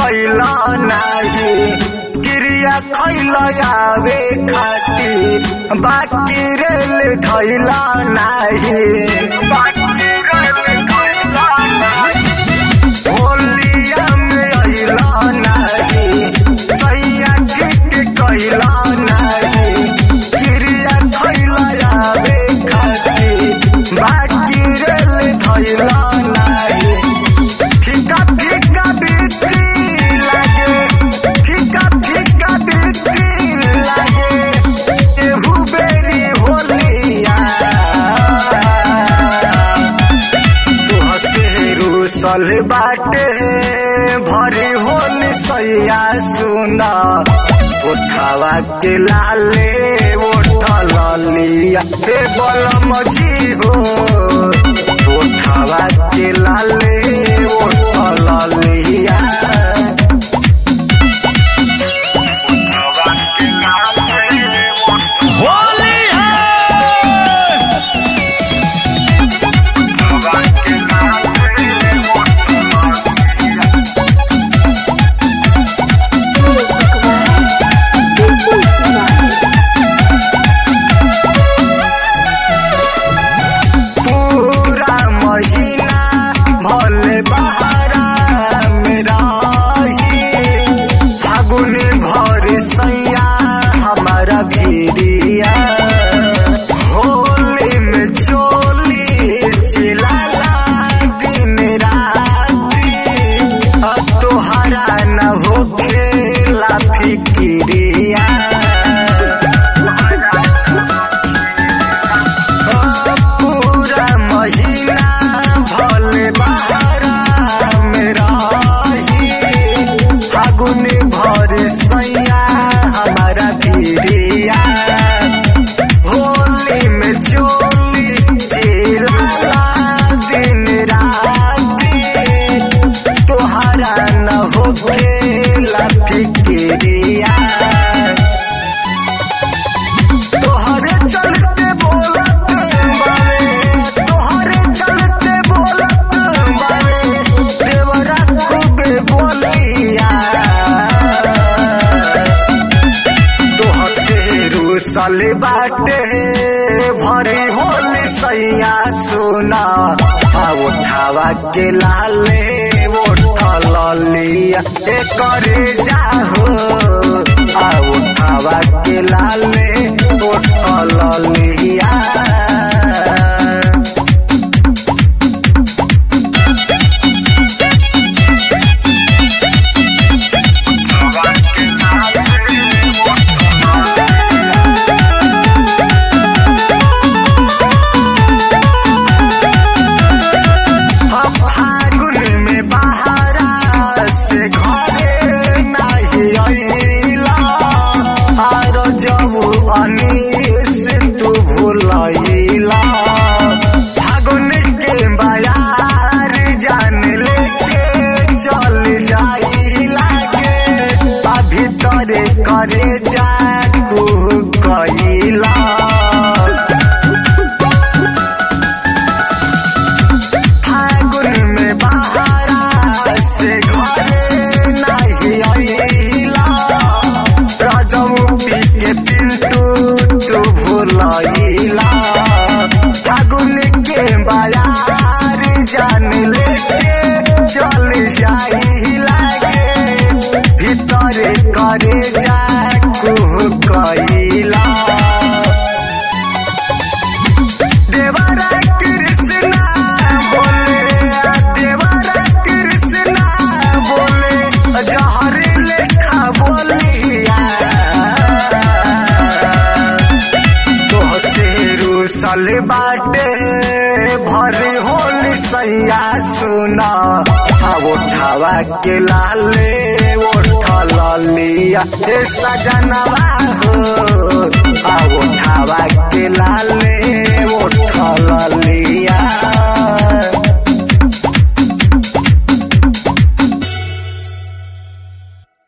कैला नाही क्रिया खैला आवे खातिर बाकी रेल धैला नाही होलिया में अइला नाही सैया ठीक कैला नाही क्रिया खैला आवे खातिर बाकी रेल धैला नाही फीका फीका बिक्री लागे फीका फीका बिक्री लागे एहू बेरी होलिया तुहसे रूसल बाटे भरी होल सैया सुना उठावा के लाले उठल लिया हे बलम जी हो उठावा के लाले उठल लिया उठावा के लाले होली है उठावा के लाले Music by People Live. पूरा महीना भले बहारा मेरा फागुन भर सैया हमारा भीरिया होली में चोली चिलाला दिन राती अब तोहरा न होखेला फिक्रिया पूरा महीना भले बहारा मेरा फागुन भर सैया हमारा भीरिया होली में चोली चिल्ला दिन राती तोहरा न होखेला फिक्रिया तोहरे चलते बोलत बावे तोहरे चलते बोलत बावे देवरा खूबे बोलिया तोहरे रूसल बाटे भरी होली सैया सुना आ उठावा के लाले उठल लिया ए करे जाहो आ उठावा के लाले उठल लिया हम फागुन में बहारा से घरे नहीं अइला आर जब अनीस तू भूलइला फागुन के बयार जान लेके चल जाइला के आ भीतर करे जा कइला फागुन में बहारा से घरे नहीं अइला राजमू पी के पिंटू तू भूलइला फागुन के बयार जान लेके चल जाइला के भीतर करे जा कइला देवरा कृष्णा बोले देवरा कृष्णा बोले जहर लेखा बोलिया तोहसे रूसल बाटे भरी होली सैया सुना आ उठावा के लाले उठल लिया ए सजनवा हो आ